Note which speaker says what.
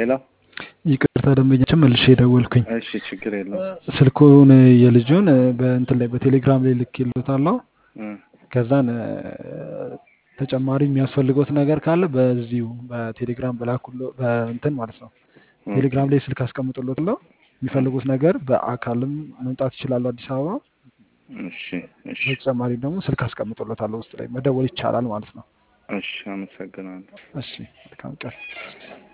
Speaker 1: ሄሎ
Speaker 2: ይቅርታ ደንበኛችን መልሼ የደወልኩኝ
Speaker 1: እሺ ችግር የለውም
Speaker 2: ስልኩን የልጁን በእንትን ላይ በቴሌግራም ላይ ልኬልዎታለሁ።
Speaker 1: እ
Speaker 2: ከዛን እ፣ ተጨማሪ የሚያስፈልገውት ነገር ካለ በዚሁ በቴሌግራም በላኩሎ በእንትን ማለት ነው
Speaker 1: ኦኬ
Speaker 2: ቴሌግራም ላይ ስልክ አስቀምጥሎታለሁ። የሚፈልጉት ነገር በአካልም መምጣት ይችላሉ አዲስ አበባ።
Speaker 1: እሺ እሺ
Speaker 2: በተጨማሪም ደግሞ ስልክ አስቀምጥሎታለሁ ውስጥ ላይ መደወል ይቻላል ማለት ነው።
Speaker 1: እሺ አመሰግናለሁ
Speaker 2: እሺ መልካም ቀን።